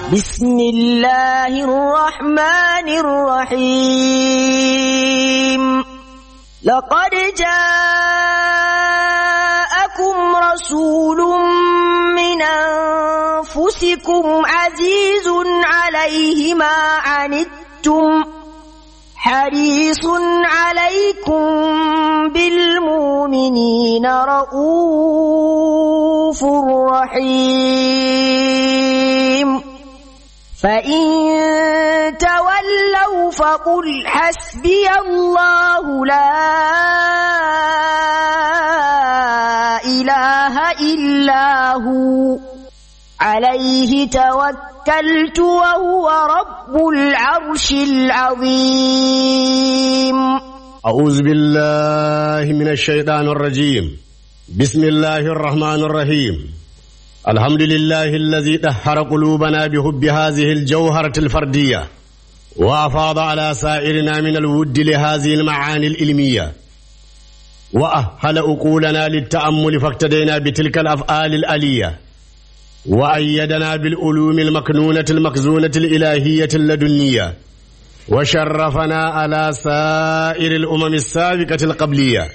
بسم الله الرحمن الرحيم لقد جاءكم رسول من أنفسكم عزيز عليه ما عنتم حريص عليكم بالمؤمنين رؤوف رحيم فإن تولوا فقل حسبي الله لا إله إلا هو عليه توكلت وهو رب العرش العظيم أعوذ بالله من الشيطان الرجيم بسم الله الرحمن الرحيم الحمد لله الذي طهر قلوبنا بحب هذه الجوهرة الفردية وأفاض على سائرنا من الود لهذه المعاني العلمية وأهل أقولنا للتأمل فاقتدينا بتلك الأفعال الآلية وأيدنا بالعلوم المكنونة المخزونة الإلهية اللدنية وشرفنا على سائر الأمم السابقة القبلية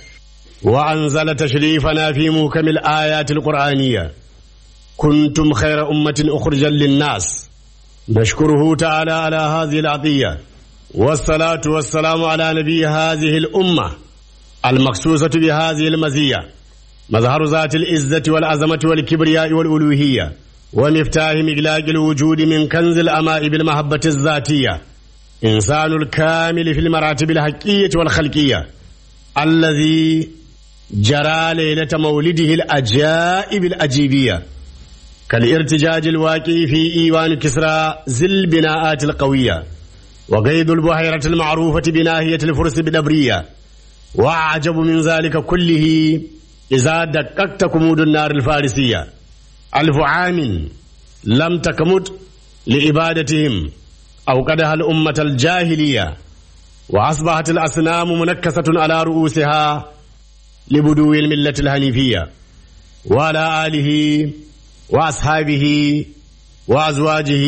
وأنزل تشريفنا في محكم الآيات القرآنية كنتم خير أمة أخرجا للناس نشكره تعالى على هذه العطية والصلاة والسلام على نبي هذه الأمة المخصوصة بهذه المزية مظهر ذات العزة والعظمة والكبرياء والألوهية ومفتاح مغلاق الوجود من كنز الأماء بالمحبة الذاتية إنسان الكامل في المراتب الحقية والخلقية الذي جرى ليلة مولده الأجائب الأجيبية كالارتجاج الواقع في إيوان كسرى ذي البناءات القوية وقيد البحيرة المعروفة بناهية الفرس بدبرية وأعجب من ذلك كله إذا دققت كمود النار الفارسية ألف عام لم تكمت لعبادتهم أوقدها الأمة الجاهلية وأصبحت الأصنام منكسة على رؤوسها لبدو الملة الهنيفية وعلى آله وأصحابه وأزواجه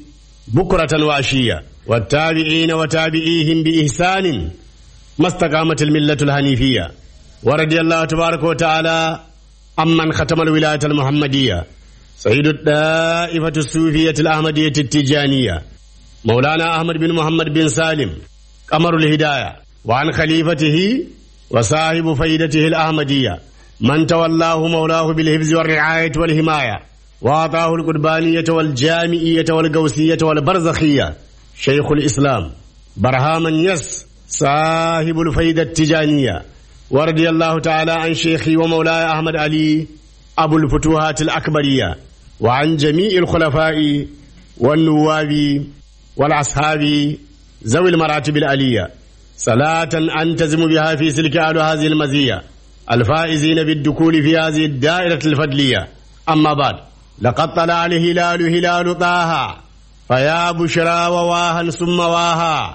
بكرة وعشية والتابعين وتابعيهم بإحسان ما استقامت الملة الهنيفية ورضي الله تبارك وتعالى عمن ختم الولاية المحمدية سيد الدائفة الصوفية الأحمدية التجانية مولانا أحمد بن محمد بن سالم قمر الهداية وعن خليفته وصاحب فيدته الأحمدية من تولاه مولاه بالحفظ والرعاية والحماية وأعطاه القربانية والجامعية والقوسية والبرزخية شيخ الإسلام برهاما يس صاحب الفيدة التجانية ورضي الله تعالى عن شيخي ومولاي أحمد علي أبو الفتوحات الأكبرية وعن جميع الخلفاء والنواب والأصحاب ذوي المراتب العلية صلاة أنتزم بها في سلك أهل هذه المزية الفائزين بالدخول في هذه الدائرة الفضلية أما بعد لقد طلع الهلال هلال طه فيا بشرى وواها ثم واها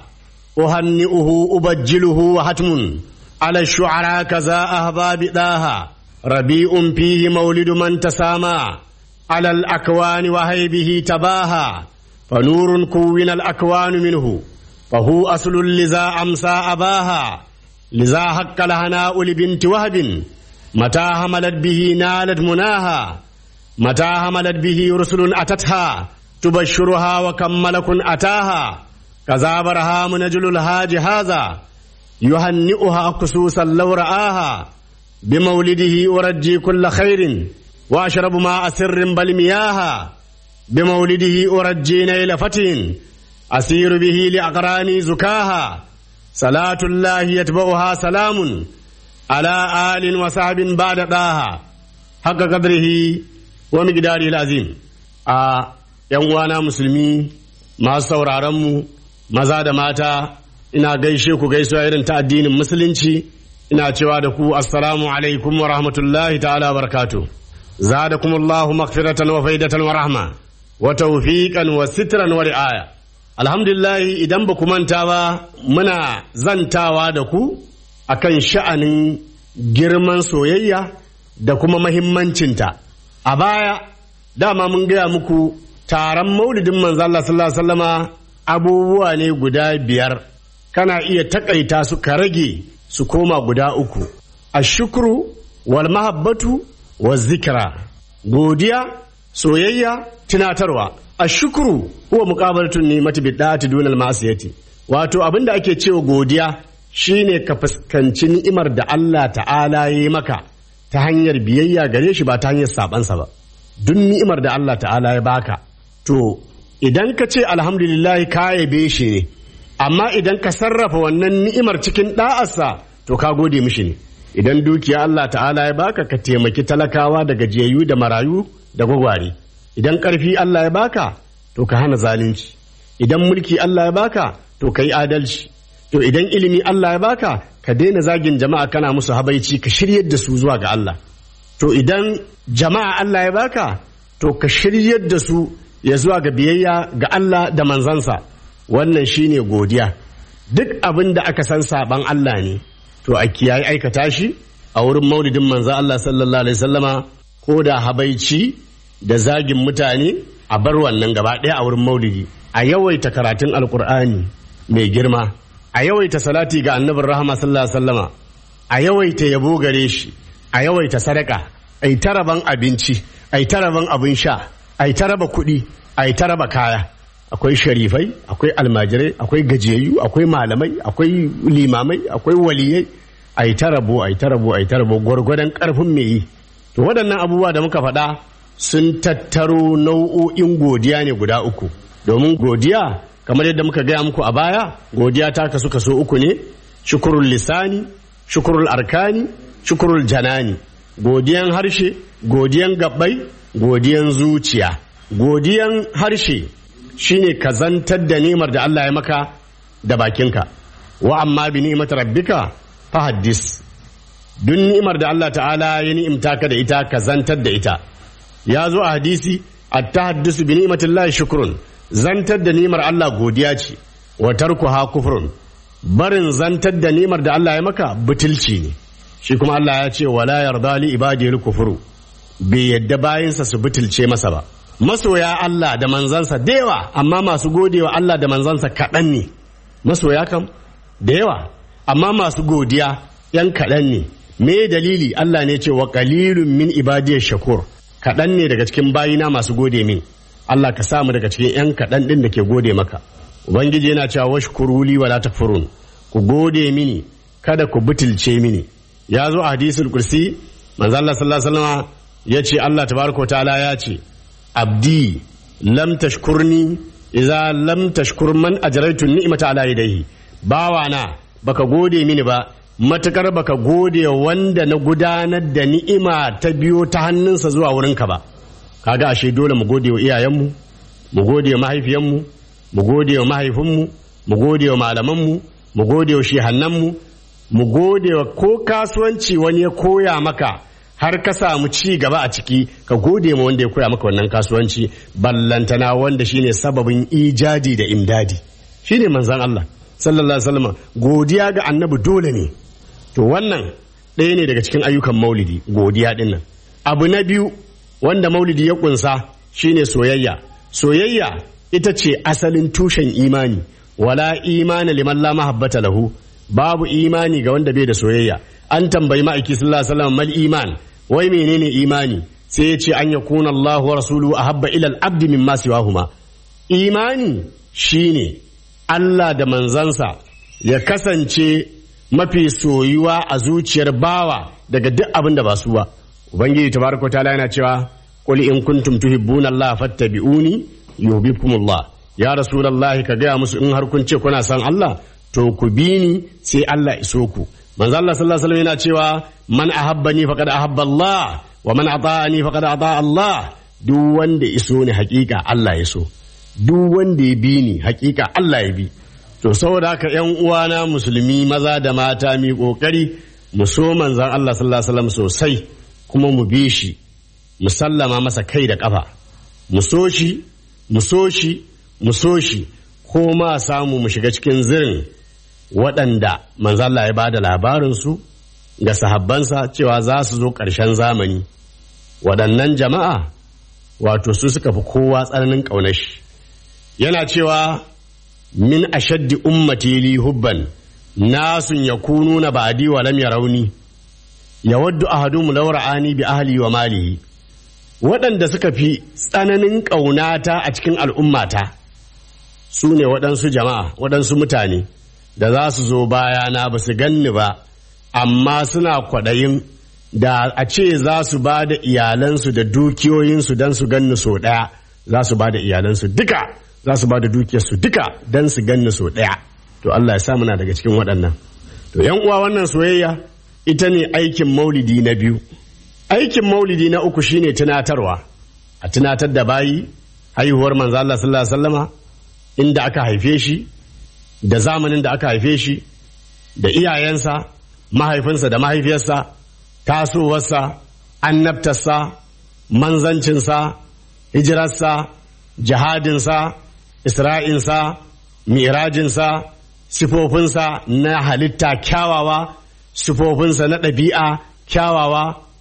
أهنئه أبجله وحتم على الشعراء كذا أهباب داها ربيع فيه مولد من تسامى على الأكوان وهيبه تباها فنور كون الأكوان منه فهو أصل لذا أمسى أباها لذا حق الهناء لبنت وهب متى هملت به نالت مناها متى هملت به رسل أتتها تبشرها وكم ملك أتاها كذا برهام نجل الهاج هذا يهنئها خصوصا لو رآها بمولده أرجي كل خير وأشرب ماء سر بل مياها بمولده أرجي نيل فتح أسير به لأقراني زكاها صلاة الله يتبعها سلام على آل وصحب بعد داها حق قدره ومقداره العظيم آه يوانا مسلمي ما sauraronmu maza da mata ina gaishe ku gaisuwa irin ta addinin musulunci ina cewa da ku assalamu alaikum wa rahmatullahi ta'ala barakatu zadakumullahu maghfiratan wa faidatan wa rahma wa tawfiqan wa sitran wa ri'aya alhamdulillah idan ba ku manta ba muna zantawa da ku akan sha'anin girman soyayya da kuma mahimmancinta a baya dama mun gaya muku taron maulidin manzo Allah sallallahu alaihi wasallama abubuwa ne guda biyar kana iya takaita su ka rage su koma guda uku ashukru wal mahabbatu wa zikra godiya soyayya tunatarwa ashukru huwa muqabalatun ni'mati bid'ati dunal ma'siyati wato abinda ake cewa godiya shine ka fuskanci ni'imar da Allah ta'ala ya yi maka ta hanyar biyayya gare shi ba ta hanyar sabansa ba duk ni'imar da Allah ta'ala ya baka to idan ka ce alhamdulillah ka yabe shi ne amma idan ka sarrafa wannan ni'imar cikin da'arsa to ka gode mishi ne idan dukiya Allah ta'ala ya baka ka taimaki talakawa da gajiyayyu da marayu da gwagware idan ƙarfi Allah ya baka to ka hana zalunci idan mulki Allah ya baka to ka yi adalci to idan ilimi Allah ya baka ka daina zagin jama'a kana musu habaici ka shiryar da su zuwa ga Allah to idan jama'a Allah ya baka to ka shiryar da su ya zuwa ga biyayya ga Allah da manzansa wannan shine godiya duk abin da aka san saban Allah ne to a kiyaye aikata shi a wurin maulidin manzo Allah sallallahu alaihi wasallama ko da habaici da zagin mutane a bar wannan gaba ɗaya a wurin maulidi a yawaita karatun alkur'ani mai girma a yawaita salati ga annabin rahama sallallahu alaihi wasallama a yawaita yabo gare shi a yawaita sadaka a yi taraban abinci a yi taraban abin sha a yi taraba kuɗi a yi taraba kaya akwai sharifai akwai almajirai akwai gajiyayyu akwai malamai akwai limamai akwai waliyai a yi tarabo a yi tarabo a yi tarabo gwargwadon karfin mai yi to waɗannan abubuwa da muka faɗa sun tattaro nau'o'in godiya ne guda uku domin godiya kamar yadda muka gaya muku a baya godiya ta kasu kaso uku ne shukurul lisani shukurul arkani shukurul janani godiyan harshe godiyan gabbai godiyan zuciya godiyan harshe shine ka zantar da nimar da Allah ya maka da bakinka wa amma bi ni'mat rabbika fa haddis duk ni'imar da Allah ta'ala ya ni'imta ka da ita ka zantar da ita ya zo a hadisi at-tahaddusu bi ni'matillahi shukrun zantar da nimar Allah godiya ce wa tarkuha kufrun barin zantar da nimar da Allah ya maka butulci ne shi kuma Allah ya ce wala yarda li ibadil kufru bai yadda bayinsa su butulce masa ba masoya Allah da manzansa da yawa amma masu godewa Allah da manzansa kaɗan ne masoya kam da yawa amma masu godiya yan kaɗan ne me dalili Allah ne ce wa qalilun min ibadiyar shakur kaɗan ne daga cikin bayina masu gode min Allah ka samu daga cikin 'yan kaɗan ɗin da ke gode maka ubangiji yana cewa washkuru li wala takfurun ku gode mini kada ku butulce mini ya zo a hadisul kursi manzo Allah sallallahu alaihi wasallam ya ce Allah tabaraka wa ta'ala ya ce abdi lam tashkurni idza lam tashkur man ajraytu ni'mata ala yadayhi bawana baka gode mini ba matukar baka gode wanda na gudanar da ni'ima ta biyo ta hannunsa zuwa wurinka ba kaga ashe dole mu gode wa iyayenmu mu gode wa mahaifiyanmu mu gode wa mahaifinmu mu gode wa malamanmu mu gode wa shehannanmu mu gode wa ko kasuwanci wani ya koya maka har ka samu ci gaba a ciki ka gode ma wanda ya koya maka wannan kasuwanci ballantana wanda shine sababin ijadi da imdadi shine manzon Allah sallallahu alaihi wasallam godiya ga annabi dole ne to wannan ɗaya ne daga cikin ayyukan maulidi godiya dinnan abu na biyu wanda maulidi ya kunsa shine soyayya soyayya ita ce asalin tushen imani wala imana liman la mahabbata lahu babu imani ga wanda bai da soyayya an tambayi ma'aiki sallallahu alaihi wasallam mal iman wai menene imani sai ya ce an yakuna Allah wa rasuluhu ahabba ila al-abd mimma siwahuma imani shine Allah da manzansa ya kasance mafi soyuwa a zuciyar bawa daga duk abin da ba su ba ubangiji tabaraka ta'ala yana cewa qul in kuntum tuhibbuna Allah fattabi'uni yuhibbukumullah ya rasulullahi ka gaya musu in har kun ce kuna san Allah to ku bi ni sai Allah iso ku manzo Allah sallallahu alaihi wasallam yana cewa man ahabbani faqad ahabba Allah wa man ata'ani faqad ata Allah duk wanda iso ni hakika Allah ya so duk wanda ya bi ni hakika Allah ya bi to saboda haka yan uwana musulmi maza da mata mi kokari mu so manzon Allah sallallahu alaihi wasallam sosai kuma mu bi shi mu sallama masa kai da kafa mu so shi mu so shi mu so shi ko ma samu mu shiga cikin zirin waɗanda manzalla ya ba da labarinsu ga sahabbansa cewa za su zo ƙarshen zamani waɗannan jama'a wato su suka fi kowa tsananin ƙaunar shi yana cewa min ashaddi ummati li hubban nasun yakununa ba'di wa lam yarawni yawaddu ahadum law ra'ani bi ahli wa malihi waɗanda suka fi tsananin ƙaunata a cikin al'ummata su ne waɗansu jama'a waɗansu mutane da za su zo bayana ba su ganni ba amma suna kwaɗayin da a ce za su ba da iyalansu da dukiyoyinsu don su ganni so ɗaya za su ba da iyalansu duka za su ba da dukiyarsu duka don su ganni so ɗaya to Allah ya sa muna daga cikin waɗannan to yan uwa wannan soyayya ita ne aikin maulidi na biyu aikin maulidi na uku shine tunatarwa a tunatar da bayi haihuwar manzo Allah sallallahu alaihi wasallama inda aka haife shi da zamanin da aka haife shi da iyayensa mahaifinsa da mahaifiyarsa tasowarsa annabtarsa manzancinsa hijirarsa jihadinsa isra'insa mirajinsa sifofinsa na halitta kyawawa sifofinsa na ɗabi'a kyawawa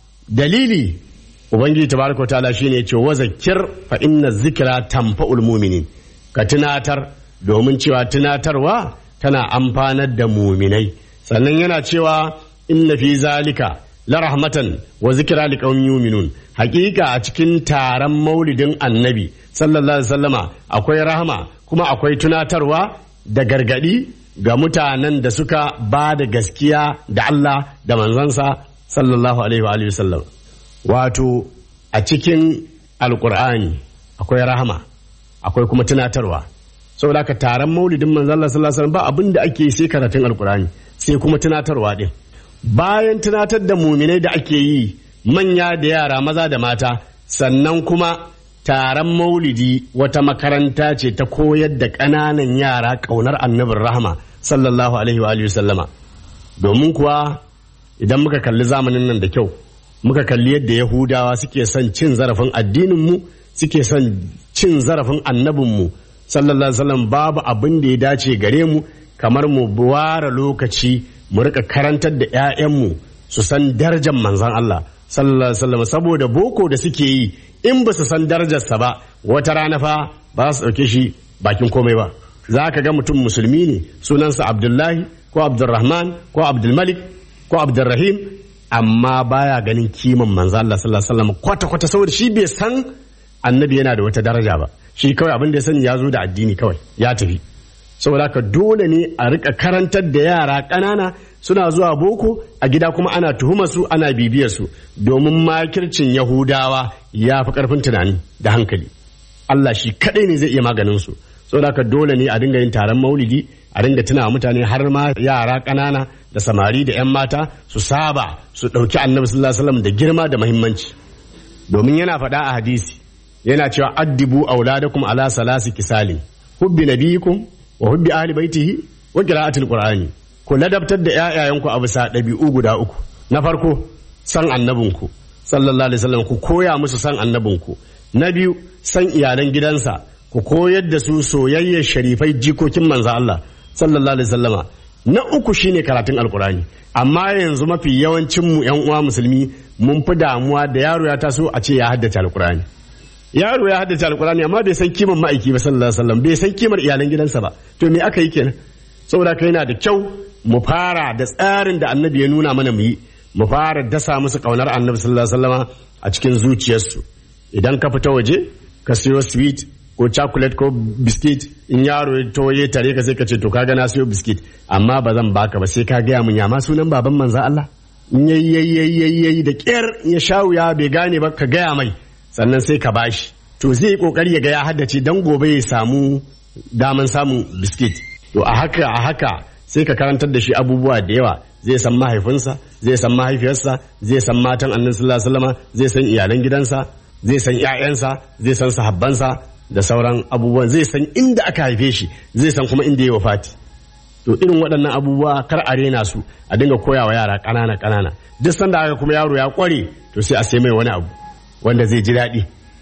dalili ubangiji tabaraka ta'ala shine ce wa zakir fa inna zikra tanfa'ul mu'minin ka tunatar domin cewa tunatarwa tana amfanar da muminai sannan yana cewa inna fi zalika la rahmatan wa zikra liqaumin yu'minun hakika a cikin taron maulidin annabi sallallahu alaihi wasallama akwai rahama kuma akwai tunatarwa da gargadi ga mutanen da suka ba da gaskiya da Allah da manzansa sallallahu alaihi wa alihi wasallam wato a cikin alkur'ani akwai rahama akwai kuma tunatarwa saboda haka taron maulidin manzon Allah sallallahu alaihi wasallam ba abin da ake sai karatun alkur'ani sai kuma tunatarwa din bayan tunatar da muminai da ake yi manya da yara maza da mata sannan kuma taron maulidi wata makaranta ce ta koyar da ƙananan yara ƙaunar annabin rahama sallallahu alaihi wa alihi sallama domin kuwa idan muka kalli zamanin nan da kyau muka kalli yadda yahudawa suke son cin zarafin addininmu suke son cin zarafin annabinmu sallallahu alaihi wasallam babu abin da ya dace gare mu kamar mu ware lokaci mu rika karantar da 'ya'yanmu su san darajar manzon Allah sallallahu alaihi wasallam saboda boko da suke yi in ba su san darajarsa ba wata rana fa ba su ɗauke shi bakin komai ba za ka ga mutum musulmi ne sunansa abdullahi ko abdulrahman ko abdulmalik ko abdulrahim amma baya ganin kiman manzo Allah sallallahu alaihi wasallam kwata kwata saboda shi bai san annabi yana da wata daraja ba shi kawai abin da ya sani ya zo da addini kawai ya tafi saboda haka dole ne a rika karantar da yara ƙanana suna zuwa boko a gida kuma ana tuhumar su ana bibiyar su domin makircin yahudawa ya fi karfin tunani da hankali Allah shi kadai ne zai iya maganin su saboda haka dole ne a dinga yin taron maulidi a dinga tuna mutane har ma yara ƙanana da samari da 'yan mata su saba su ɗauki annabi sallallahu alaihi wasallam da girma da muhimmanci domin yana faɗa a hadisi yana cewa addibu auladakum ala salasi kisalin hubbi nabiyikum wa hubbi ahli baitihi wa qira'atil qur'ani ku ladabtar da ƴaƴayenku a bisa ɗabi'u guda uku na farko san annabinku sallallahu alaihi wasallam ku koya musu san annabinku na biyu san iyalan gidansa ku koyar da su soyayyar sharifai jikokin manzo Allah sallallahu alaihi wasallama na uku shine karatun alkurani amma yanzu mafi yawancin mu yan uwa musulmi mun fi damuwa da yaro ya taso a ce ya haddace alkurani yaro ya haddace alkurani amma bai san kimar ma'aiki ba sallallahu alaihi wasallam bai san kimar iyalan gidansa ba to me aka yi kenan saboda kai yana da kyau mu fara da tsarin da annabi ya nuna mana mu yi mu fara dasa musu kaunar annabi sallallahu alaihi wasallama a cikin zuciyarsu idan ka fita waje ka siyo sweet ko chocolate ko biskit in yaro ya toye tare ka sai ka ce to kaga na siyo biskit amma ba zan baka ba sai ka gaya mun ya ma sunan baban manzo Allah in yayi yayi yayi da kyar ya sha wuya bai gane ba ka gaya mai sannan sai ka bashi to zai yi kokari ya ga ya haddace dan gobe ya samu daman samun biskit to a haka a haka sai ka karantar da shi abubuwa da yawa zai san mahaifinsa zai san mahaifiyarsa zai san matan annabi sallallahu alaihi wasallam zai san iyalan gidansa zai san ƴaƴansa zai san sahabbansa da sauran abubuwan zai san inda aka haife shi zai san kuma inda ya wafati to irin waɗannan abubuwa kar a rena su a dinga koyawa yara ƙanana ƙanana duk sanda aka kuma yaro ya ƙware to sai a sai mai wani abu wanda zai ji daɗi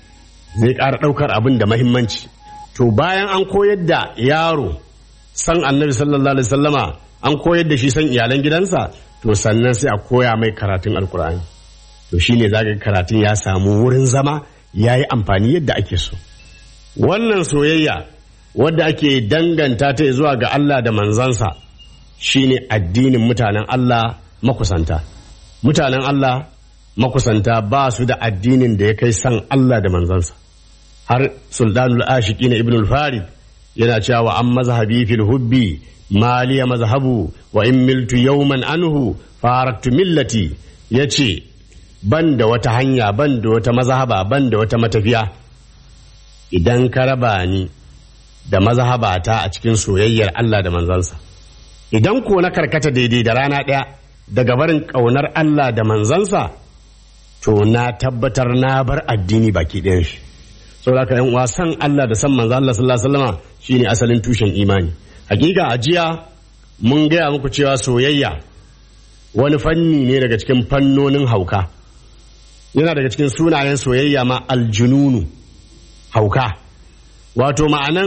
zai ƙara ɗaukar abin da mahimmanci to bayan an koyar da yaro san annabi sallallahu alaihi sallama an koyar da shi san iyalan gidansa to sannan sai a koya mai karatun alkur'ani to shine zaka karatun ya samu wurin zama ya yi amfani yadda ake so wannan soyayya wadda ake danganta ta zuwa ga Allah da manzansa shine addinin mutanen Allah makusanta mutanen Allah makusanta ba su da addinin da ya kai san Allah da manzansa har sultanul ashiki na ibnul farid yana cewa an mazhabi fil hubbi maliya mazhabu wa in miltu yawman anhu faraktu millati yace ban da wata hanya ban da wata mazhaba ban da wata matafiya idan ka raba ni da mazhabata a cikin soyayyar Allah da manzansa idan ko na karkata daidai da rana ɗaya daga barin ƙaunar Allah da manzansa to na tabbatar na bar addini baki ɗayan shi saboda ka yan uwa san Allah da san manzo Allah sallallahu alaihi wasallam shine asalin tushen imani hakika a jiya mun gaya muku cewa soyayya wani fanni ne daga cikin fannonin hauka yana daga cikin sunayen soyayya ma aljununu hauka wato ma'anan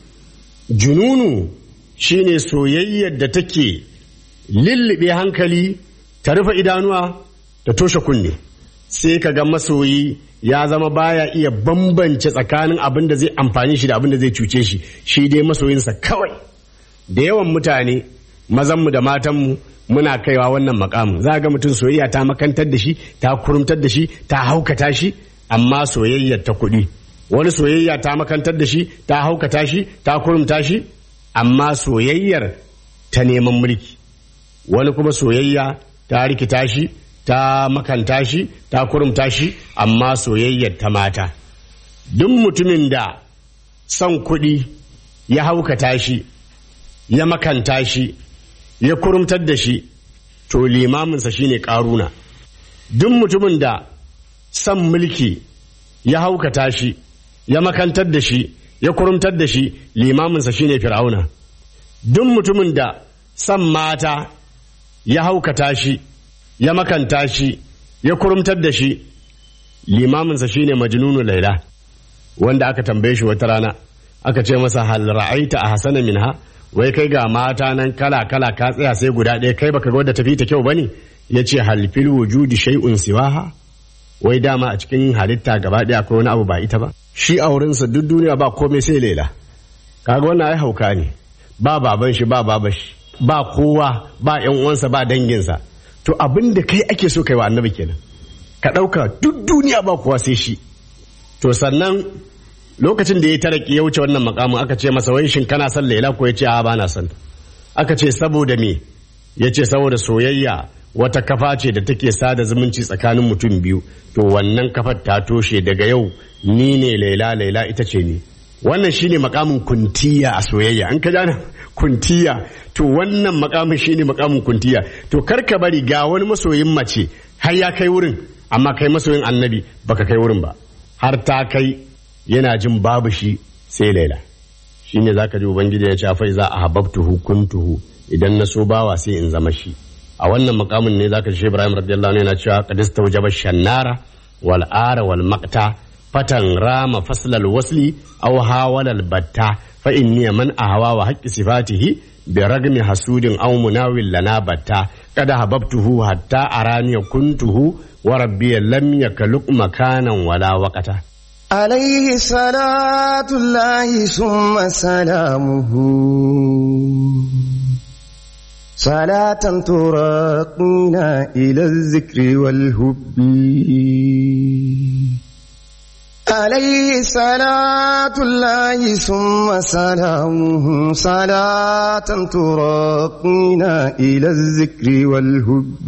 jununu shine soyayyar da take lullube hankali ta rufe idanuwa ta toshe kunne sai ka ga masoyi ya zama baya iya bambance tsakanin abin da zai amfani shi da abin da zai cuce shi shi dai masoyinsa kawai da yawan mutane mazanmu da matanmu muna kaiwa wannan makamu za ga mutum soyayya ta makantar da shi ta kurumtar da shi ta haukata shi amma soyayyar ta kuɗi wani soyayya ta makantar da shi ta haukata shi ta kurumta shi amma soyayyar ta neman mulki wani kuma soyayya ta rikita shi ta makanta shi ta kurumta shi amma soyayyar ta mata duk mutumin da son kuɗi ya haukata shi ya makanta shi ya kurumtar da shi to limaminsa shine ƙaruna duk mutumin da son mulki ya haukata shi ya makantar da shi ya kurumtar da shi limaminsa shine fir'auna duk mutumin da son mata ya haukata shi ya makanta shi ya kurumtar da shi limaminsa shine majnunu laila wanda aka tambaye shi wata rana aka ce masa hal ra'aita a hasana minha wai kai ga mata nan kala kala ka tsaya sai guda ɗaya kai baka ga wadda tafi ta kyau bane ya ce hal fil wujudi shay'un siwaha wai dama a cikin halitta gaba ɗaya akwai wani abu ba ita ba shi a wurinsa duk duniya ba komai sai lela kaga wannan ai hauka ne ba baban shi ba baban shi ba kowa ba yan uwansa ba danginsa to abin da kai ake so kai wa annabi kenan ka ɗauka duk duniya ba kowa sai shi to sannan lokacin da ya taraki ya wuce wannan makamin aka ce masa wai shin kana son laila ko ya ce a ba na son aka ce saboda me ya ce saboda soyayya wata kafa ce da take sada zumunci tsakanin mutum biyu to wannan kafar ta toshe daga yau ni ne laila laila ita ce ni wannan shine makamin kuntiya a soyayya an ka jana kuntiya to wannan makamin shine makamin kuntiya to kar ka bari ga wani masoyin mace har ya kai wurin amma kai masoyin annabi baka kai wurin ba har ta kai yana jin babu shi sai laila shine zaka ji ubangiji ya ce fa za a hababtuhu kuntuhu idan na so bawa sai in zama shi a wannan makamin ne zaka ji Ibrahim radiyallahu anhu yana cewa qad istawjaba shannara wal ara wal maqta fatan rama faslal wasli aw hawalal batta fa inni man ahwa wa haqqi sifatihi bi ragmi hasudin aw munawil lana batta kada hababtuhu hatta arani kuntuhu wa rabbi lam yakluk makanan wala waqata عليه صلاة الله ثم سلامه صلاة تراقينا إلى الذكر والهب عليه صلاة الله ثم سلامه صلاة تراقينا إلى الذكر والهب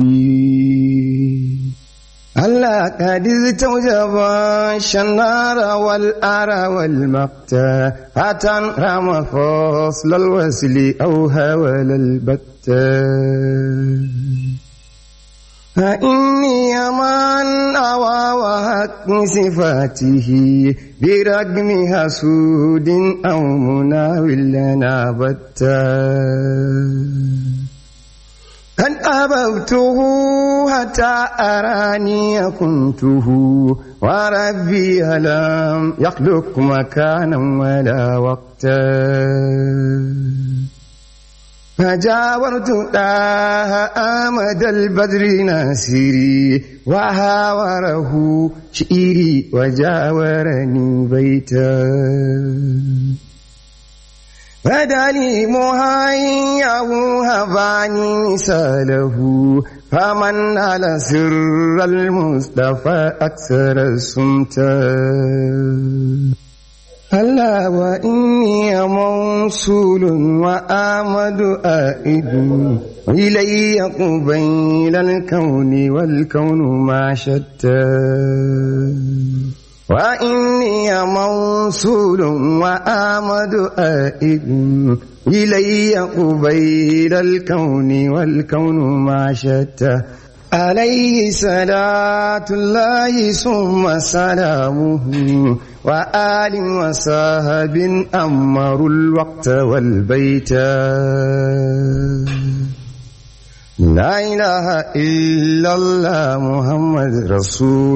هلا قد استوجب الشنار والأرى والمقتى فتن رمى فصل الوسل أو هول البتة فإني من أوى وحق صفاته برقم حسود أو مناول لنا بتا قد أبوته حتى أراني كنته وربي لم يخلق مكانا ولا وقتا فجاورت داه آمد البدر ناصري وهاوره شئيري وجاورني بيتا فداني مهياه هباني مثاله فمن على سر المصطفى أكثر السمتا ألا وإني موصول وآمد آئد إلي قبيل الكون والكون ما شتى وإني موصول وآمد آئد إلي قبيل الكون والكون ما شتى عليه صلاة الله ثم سلامه وآل وصحب أمروا الوقت والبيت لا إله إلا الله محمد رسول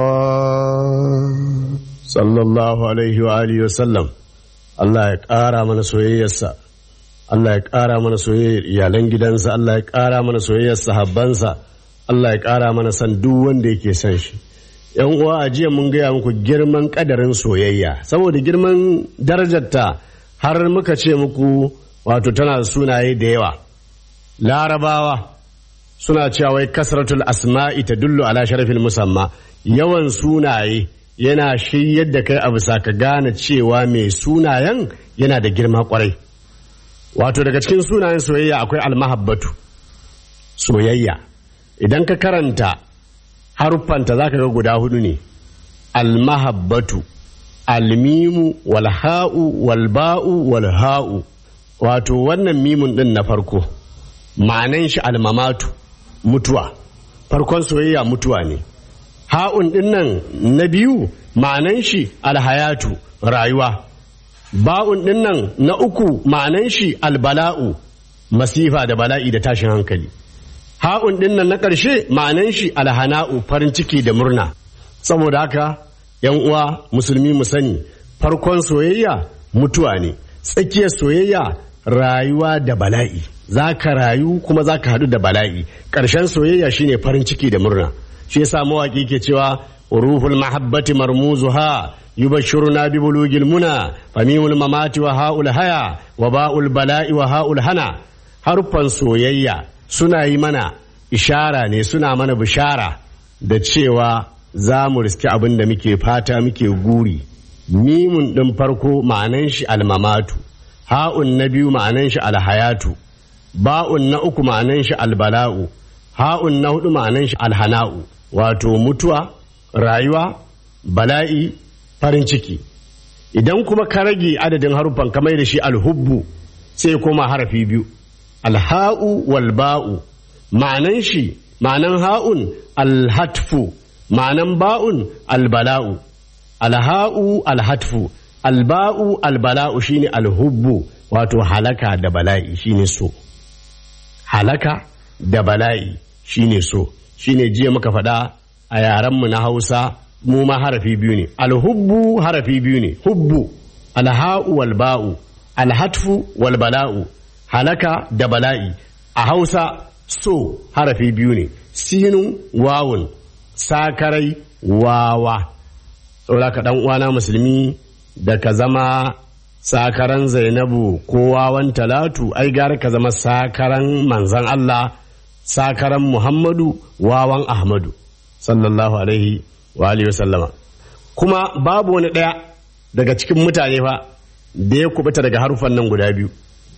الله sallallahu alaihi wa alihi wasallam Allah ya ƙara mana soyayyarsa Allah ya ƙara mana soyayyar iyalan gidansa Allah ya ƙara mana soyayyar sahabbansa Allah ya ƙara mana san duk wanda yake son shi yan uwa a jiya mun gaya muku girman ƙadarin soyayya saboda girman darajarta har muka ce muku wato tana da sunaye da yawa larabawa suna cewa wai kasratul asma'i ta dullu ala sharafil musamma yawan sunaye yana shiryar da kai a bisa ka gane cewa mai sunayen yana da girma kwarai wato daga cikin sunayen soyayya akwai almahabbatu soyayya idan ka karanta haruffanta za ka ga guda hudu ne almahabbatu almimu walha'u walba'u walha'u wato wannan mimun din na farko ma'anan shi almamatu mutuwa farkon soyayya mutuwa ne ha'un din nan na biyu ma'anan shi alhayatu rayuwa ba'un din nan na uku ma'anan shi albala'u masifa da bala'i da tashin hankali ha'un din nan na ƙarshe ma'anan shi alhana'u farin ciki da murna saboda haka yan uwa musulmi mu sani farkon soyayya mutuwa ne tsakiyar soyayya rayuwa da bala'i za ka rayu kuma za ka haɗu da bala'i ƙarshen soyayya shine farin ciki da murna shi yasa mawaƙi ke cewa ruhul mahabbati marmuzuha yubashshiruna bi bulugil muna famimul mamati wa ha'ul haya wa ba'ul bala'i wa ha'ul hana harfan soyayya suna yi mana ishara ne suna mana bishara da cewa za mu riski abin da muke fata muke guri mimun ɗin farko ma'anan shi almamatu ha'un na biyu ma'anan shi alhayatu ba'un na uku ma'anan shi albala'u ha'un na hudu ma'anan shi alhana'u wato mutuwa rayuwa bala'i farin ciki idan kuma ka rage adadin haruffan kamar da shi alhubbu sai koma harafi biyu alha'u wal ba'u ma'anan shi ma'anan ha'un alhatfu ma'anan ba'un albala'u alha'u alhatfu alba'u albala'u shine alhubbu wato halaka da bala'i shine so halaka da bala'i shine so shine jiya muka faɗa a yarenmu na hausa mu ma harafi biyu ne alhubbu harafi biyu ne hubbu alha'u wal ba'u alhatfu wal bala'u halaka da bala'i a hausa so harafi biyu ne sinun wawun sakarai wawa saboda ka dan uwana musulmi da ka zama sakaran zainabu ko wawan talatu ai gara ka zama sakaran manzan Allah sakaran muhammadu wawan ahmadu sallallahu alaihi wa alihi wa sallama kuma babu wani ɗaya daga cikin mutane fa da ya kubuta daga harufan nan guda biyu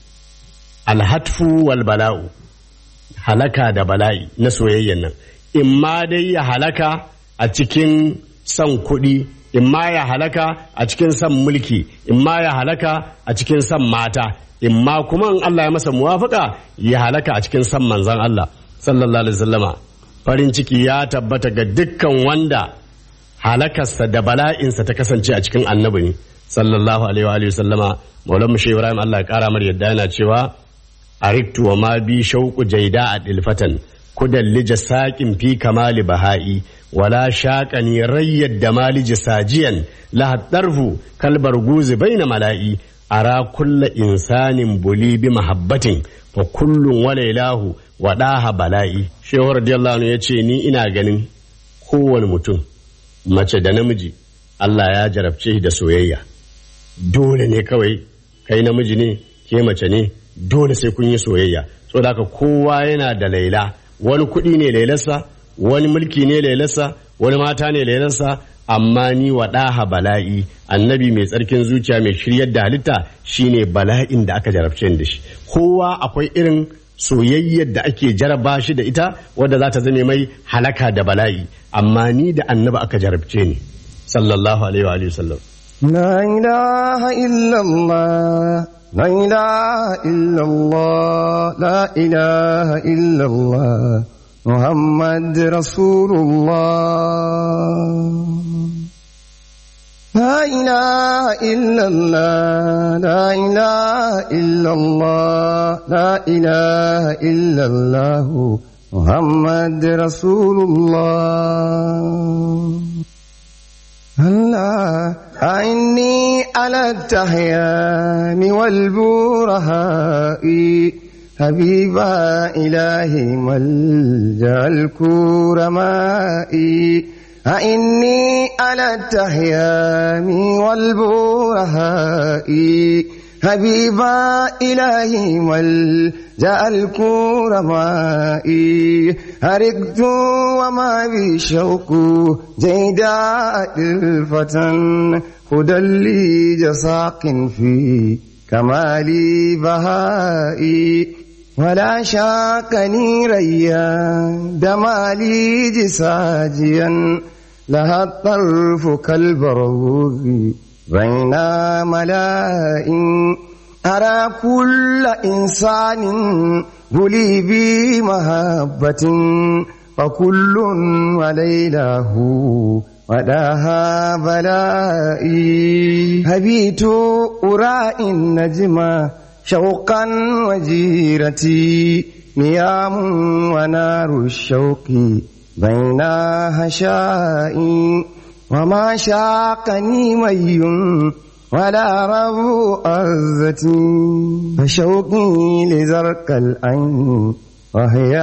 alhatfu wal bala'u halaka da bala'i na soyayyan nan imma dai ya halaka a cikin son kuɗi imma ya halaka a cikin son mulki imma ya halaka a cikin son mata imma kuma in Allah ya masa muwafaka ya halaka a cikin son manzon Allah sallallahu alaihi wasallama farin ciki ya tabbata ga dukkan wanda halakarsa da bala'insa ta kasance a cikin annabi ne sallallahu alaihi wa sallama maulan mu ibrahim Allah ya kara mar yadda yana cewa ariktu wa ma bi shauqu jaida a dilfatan kudallija saƙin fi kamali baha'i wala shaƙani rayyad da maliji sajiyan lahaddarfu kalbar guzi baina mala'i ara kulla insanin buli bi mahabbatin fa kullun wa lailahu wa daha bala'i shehu radiyallahu anhu yace ni ina ganin kowane mutum mace da namiji Allah ya jarabce shi da soyayya dole ne kawai kai namiji ne ke mace ne dole sai kun yi soyayya saboda haka kowa yana da laila wani kuɗi ne lailarsa wani mulki ne lailarsa wani mata ne lailarsa amma ni wa ɗaha bala'i annabi mai tsarkin zuciya mai shiryar da halitta shine bala'in da aka jarabce da shi kowa akwai irin soyayyar da ake jaraba shi da ita wadda za ta zame mai halaka da bala'i amma ni da annabi aka jarabce ni sallallahu alaihi wa sallam لا إله إلا الله لا إله إلا الله لا إله إلا الله محمد رسول الله لا إله إلا الله لا إله إلا الله لا إله إلا الله محمد رسول الله الله أعني على التحيان والبرهاء حبيبا إلهي ملجأ الكرماء أعني على التحيان والبرهاء حبيبا إلهي ملجأ الكرماء هرقت وما بشوق جيداء الفتن هدى لي جساق في كمالي بهائي ولا شاكني ريان دمالي جساجيا لها الطرف كالبروز بين ملائم أرى كل إنسان بلي بمهبة فكل وليله وداها بلائي هبيت أرى النجم شوقا وجيرتي نيام ونار الشوق بين هشائي وما شاقني مي ولا رب أرزتي فشوقي لزرق العين وهي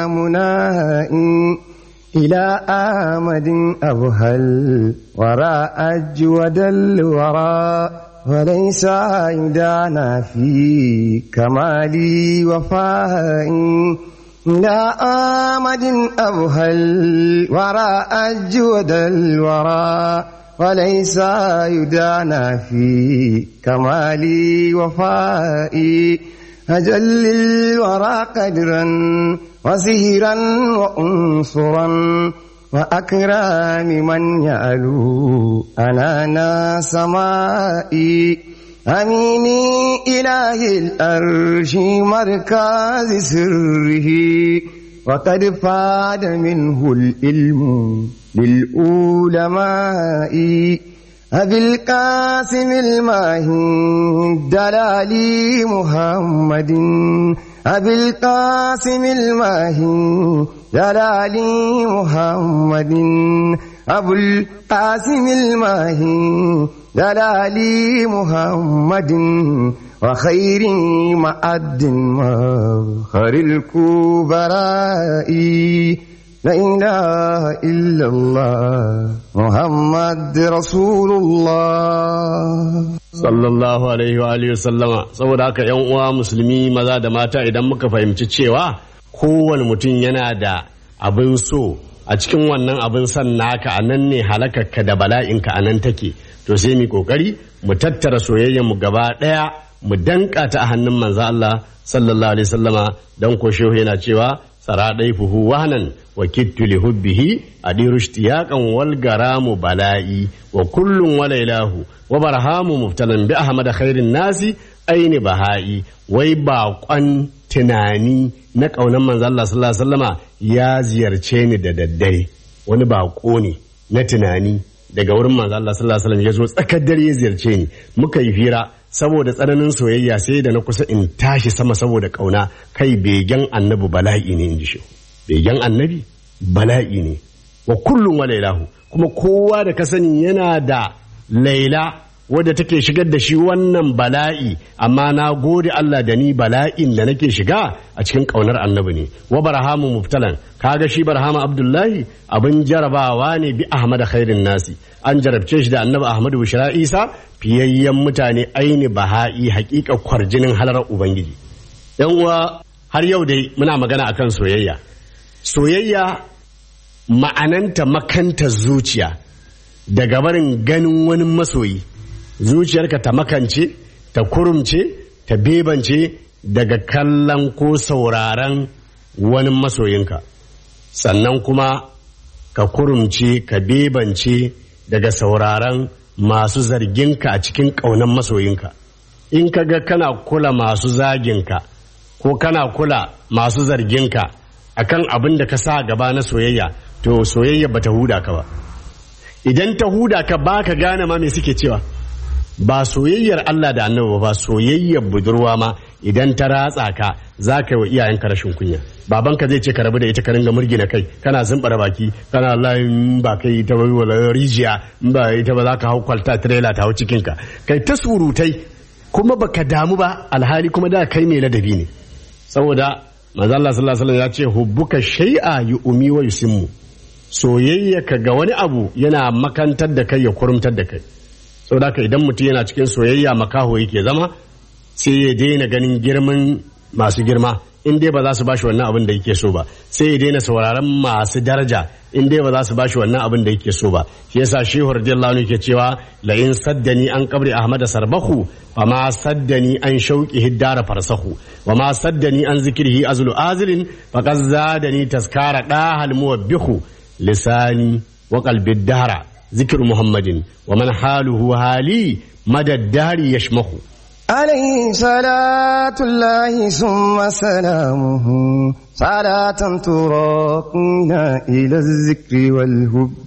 منائي إلى آمد أبهل وراء أجود الوراء وليس يدانا في كمالي وفائي إلى آمد أبهل وراء أجود الوراء وليس يدانا في كمالي وفائي أجل الورى قدرا وسهرا وأنصرا وأكرام من يعلو أنانا سمائي أميني إله الأرش مركز سره وقد فاد منه العلم للعلماء أبي القاسم الماهي دلالي محمد أبي القاسم الماهي دلالي محمد أبو القاسم الماهي دلالي محمد وخير معد مخر الكبراء لا إله إلا الله محمد رسول الله sallallahu alaihi wa alihi sallama saboda haka yan uwa musulmi maza da mata idan muka fahimci cewa kowane mutum yana da abin so a cikin wannan abin son naka a nan ne halakarka da bala'inka a nan take to sai mu kokari mu tattara soyayyar mu gaba daya mu danka ta a hannun manzo Allah sallallahu alaihi sallama dan ko shehu yana cewa sara fuhu wahanan wa kittu li hubbihi adiru ishtiyaqan wal garamu bala'i wa kullun walailahu wa barhamu muftalan bi ahmad khairin nasi aini baha'i wai baƙon tunani na ƙaunar manzo Allah sallallahu alaihi wasallama ya ziyarce ni da daddare wani baƙo ne na tunani daga wurin manzo Allah sallallahu alaihi wasallam ya zo tsakar dare ya ziyarce ni muka yi fira saboda tsananin soyayya sai da na kusa in tashi sama saboda ƙauna kai begen annabi bala'i ne in ji shi begen annabi bala'i ne wa kullum wa lailahu kuma kowa da ka sani yana da laila wadda take shigar da shi wannan bala'i amma na gode Allah da ni bala'in da nake shiga a cikin ƙaunar annabi ne wa barhamu mubtalan kaga shi barhama abdullahi abin jarabawa ne bi ahmad khairin nasi an jarabce shi da annabi ahmadu bushra isa fiyayyen mutane aini baha'i haƙiƙa kwarjinin halarar ubangiji yan uwa har yau dai muna magana akan soyayya soyayya ma'ananta makanta zuciya daga barin ganin wani masoyi zuciyarka ta makance ta kurumce ta bebance daga kallon ko sauraron wani masoyinka sannan kuma ka kurumce ka bebance daga sauraron masu zarginka a cikin ƙaunar masoyinka in ka ga kana kula masu zaginka ko kana kula masu zarginka akan abin da ka sa gaba na soyayya to soyayya bata huda ka ba idan ta huda ka ba ka gane ma me suke cewa ba soyayyar Allah da annabi ba soyayyar budurwa ma idan ta ratsa ka za ka yi wa iyayenka rashin kunya babanka zai ce ka rabu da ita ka ringa murgina kai kana zumbara baki kana layin ba kai ta bai wala rijiya in ba ita ba za ka hau kwalta trailer ta hau cikinka kai ta surutai kuma baka damu ba alhali kuma da kai mai ladabi ne saboda manzo Allah sallallahu alaihi wasallam ya ce hubbuka shay'a yu'mi wa yusimmu soyayya ka ga wani abu yana makantar da kai ya kurumtar da kai saboda haka idan mutum yana cikin soyayya makaho yake zama sai ya daina ganin girman masu girma in dai ba za su bashi wannan abin da yake so ba sai ya daina sauraron masu daraja in dai ba za su bashi wannan abin da yake so ba shi yasa shehu radiyallahu anhu ke cewa la in saddani an qabri ahmad sarbahu wa ma saddani an shauqi hiddara farsahu wa ma saddani an zikrihi azlu azlin faqad zadani taskara dahal muwabbihu lisani wa qalbi dahra ذكر محمد ومن حاله هالي مدى الدهر يشمخ عليه صلاة الله ثم سلامه صلاة تراقنا إلى الذكر والهب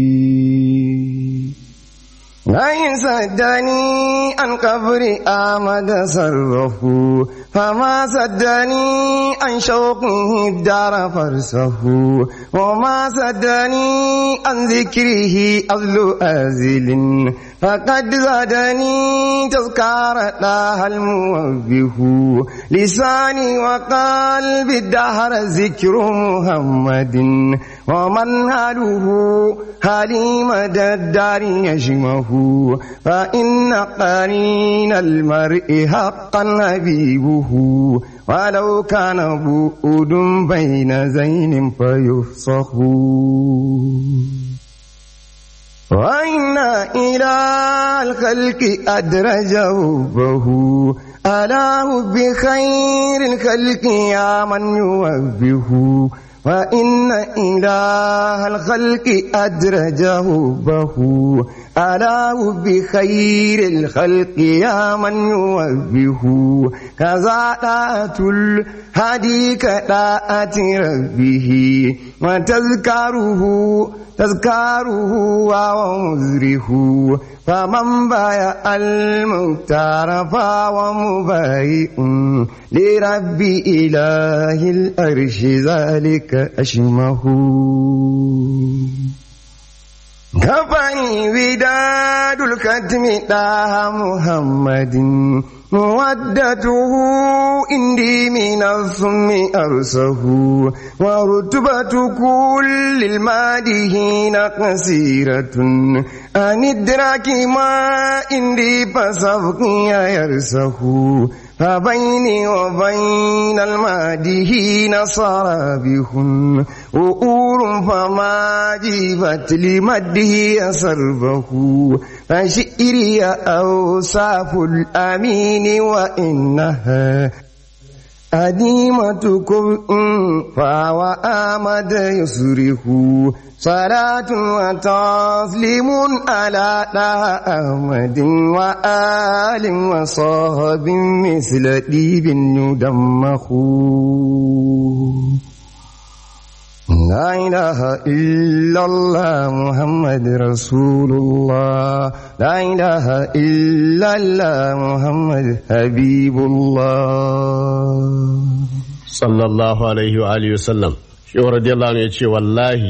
وإن صدني عن قبر آمد صرفه فما صدني عن شوقه الدار فرسه وما صدني عن ذكره أذل أزل فقد زادني تذكار الله الموبه لساني وقلبي الدهر ذكر محمد ومن هاله هالي مدى الدار يشمه فإن قرين المرء حقا حبيبه ولو كان بؤد بين زين فيفصح وإن إلى الخلق أدرجه به ألاه بخير الخلق يا من يوبه وإن إله الخلق أدرجه به ألاه بخير الخلق يا من يوبه كذا طاعة الهدي كطاعة ربه وتذكره تذكاره ومزره فمن بايع المختار فهو مبايع لرب إله الأرش ذلك أشمه كفني وداد الكتم داها محمد مودته عندي من الصم أرسه ورتبة كل المادهين قصيرة أن إدراك ما عندي فسبقي يرسه فبيني وبين المادهين صرابح وؤور فما جيبت لمده سربه فشئري أوصاف الأمين وإنها أديمتكم فهو آمد يصرخ صلاة وتسليم على أحمد وآل وصحب مثل ديب يدمخ لا إله إلا الله محمد رسول الله لا إله إلا الله محمد حبيب الله sallallahu alaihi wa alihi wasallam shi radiyallahu anhu yace wallahi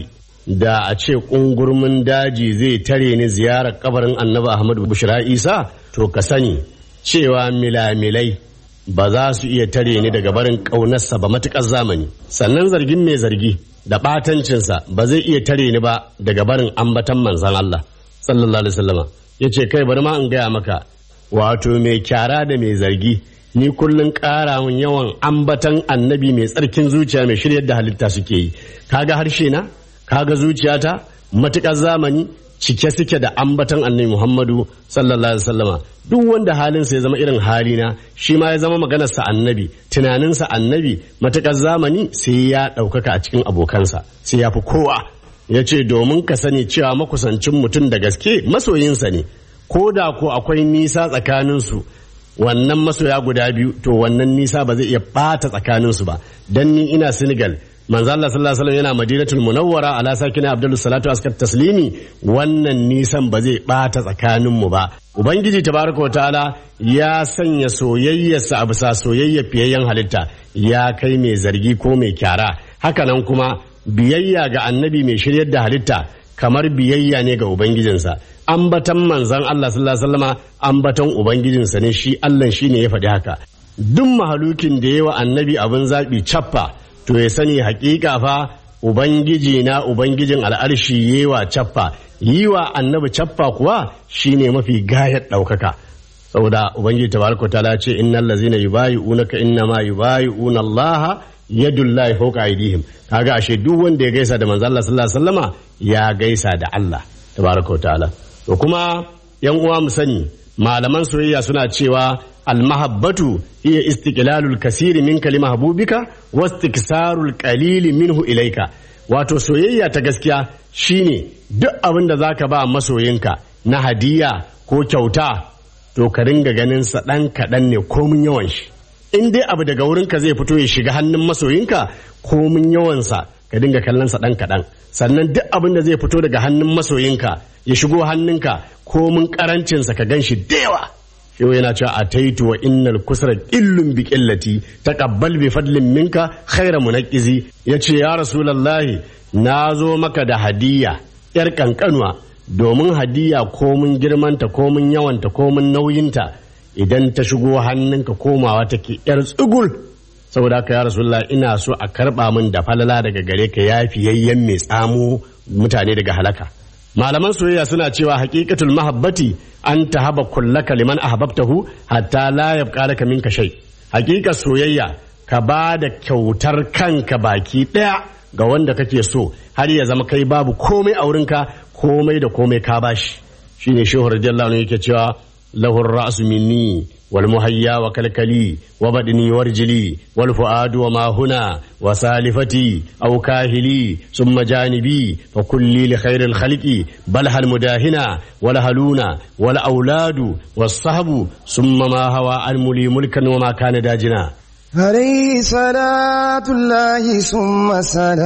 da a ce ƙungurmin daji zai tare ni ziyarar kabarin annabi ahmadu bushra isa to ka sani cewa milamilai ba za su iya tare ni daga barin ƙaunarsa ba matuƙar zamani sannan zargin mai zargi da ɓatancinsa ba zai iya tare ni ba daga barin ambatan manzan Allah sallallahu alaihi wasallama ya ce kai bari ma in gaya maka wato mai kyara da mai zargi ni kullum ƙara mun yawan ambatan annabi mai tsarkin zuciya mai shiryar da halitta suke yi kaga harshe na kaga zuciyata matuƙar zamani cike suke da ambatan annabi Muhammadu sallallahu alaihi wasallama duk wanda halinsa ya zama irin halina shi ma ya zama maganarsa annabi tunaninsa annabi matuƙar zamani sai ya ɗaukaka a cikin abokansa sai ya fi kowa ya ce domin ka sani cewa makusancin mutum da gaske masoyinsa ne ko da ko akwai nisa tsakaninsu wannan masoya guda biyu to wannan nisa ba zai iya ɓata tsakaninsu ba dan ni ina Senegal manzo Allah sallallahu alaihi wasallam yana Madinatul Munawwara ala sakina Abdul Salatu askar taslimi wannan nisan ba zai bata tsakanin mu ba ubangiji tabaraka wa ta'ala ya sanya soyayyarsa a bisa soyayya fiyayyen halitta ya kai mai zargi ko mai kyara hakanan kuma biyayya ga annabi mai shiryar da halitta kamar biyayya ne ga ubangijinsa ambatan manzon Allah sallallahu alaihi wasallama ambatan ubangijinsa ne shi Allah shine ya faɗi haka duk mahalukin da yawa annabi abin zaɓi cappa to ya sani hakika fa ubangiji na ubangijin al'arshi yewa cappa yi wa annabi cappa kuwa shine mafi gayar ɗaukaka saboda ubangiji tabaraka ta'ala ce innal ladzina yubayi'unaka innama yubayi'una Allah yadullahi fawqa aydihim kaga ashe duk wanda ya gaisa da manzo Allah sallallahu alaihi wasallama ya gaisa da Allah tabaraka ta'ala to kuma yan uwa mu sani malaman soyayya suna cewa almahabbatu iya istiqlalul kasiri min kalima habubika wa istiksarul qalili minhu ilaika wato soyayya ta gaskiya shine duk abin da zaka ba masoyinka na hadiya ko kyauta to ka ringa ganin sa dan kaɗan ne komin yawan shi in dai abu daga wurinka zai fito ya shiga hannun masoyinka komin yawansa ka dinga kallon sa dan kaɗan sannan duk abin da zai fito daga hannun masoyinka ya shigo hannunka komin karancinsa ka gan shi da yawa yau yana cewa a taitu wa innal kusra illun bi qillati taqabbal bi fadlin minka khayra munaqqizi yace ya rasulullahi na zo maka da hadiya yar kankanuwa domin hadiya komin girmanta komin yawanta komin nauyinta idan ta shigo hannunka komawa take yar tsugul saboda haka ya rasulullah ina so a karba min da falala daga gare ka yafiyayyen mai tsamo mutane daga halaka malaman soyayya suna cewa haqiqatul mahabbati an tahaba kullaka liman ahbabtahu hatta la yabqa laka minka shay haqiqa soyayya ka ba da kyautar kanka baki daya ga wanda kake so har ya zama kai babu komai a wurinka komai da komai ka bashi shine shehu radiyallahu anhu yake cewa lahu ra'su minni والمهيا وكلكلي وبدني ورجلي والفؤاد وما هنا وسالفتي أو كاهلي ثم جانبي فكلي لخير الخلق بلها المداهنة ولهلون والأولاد والصحب ثم ما هوى الملي ملكا وما كان داجنا عليه صلاة الله ثم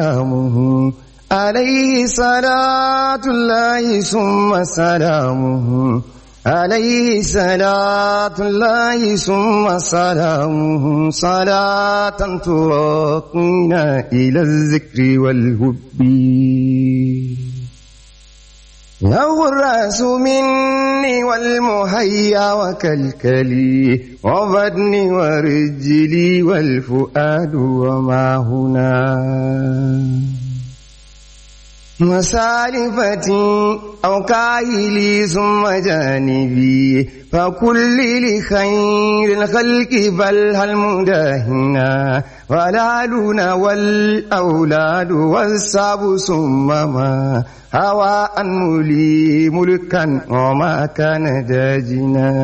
سلامه عليه صلاة الله ثم سلامه عليه صلاة الله ثم سلامه صلاة تراقينا إلى الذكر والهب له الرأس مني والمهيا وكالكلي وبدني ورجلي والفؤاد وما هنا مسالفتي أو كاهلي ثم جانبي فكل لخير الخلق بل هل مداهنا والعلون والأولاد والساب ثم ما هوى أن لي ملكا وما كان داجنا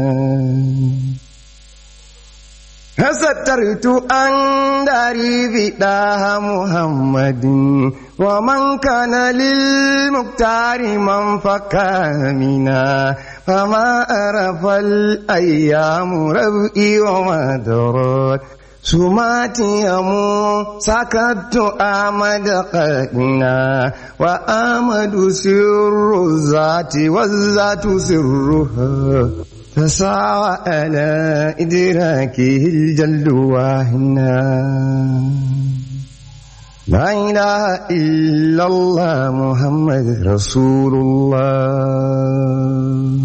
فسترت أن داري بداها محمد ومن كان للمختار من فكامنا فما أرف الأيام ربئي وما درت سماتي يمو سكت آمد قائنا وآمد سر الذات والذات سرها فسعى على إدراكه الجل واهنا لا إله إلا الله محمد رسول الله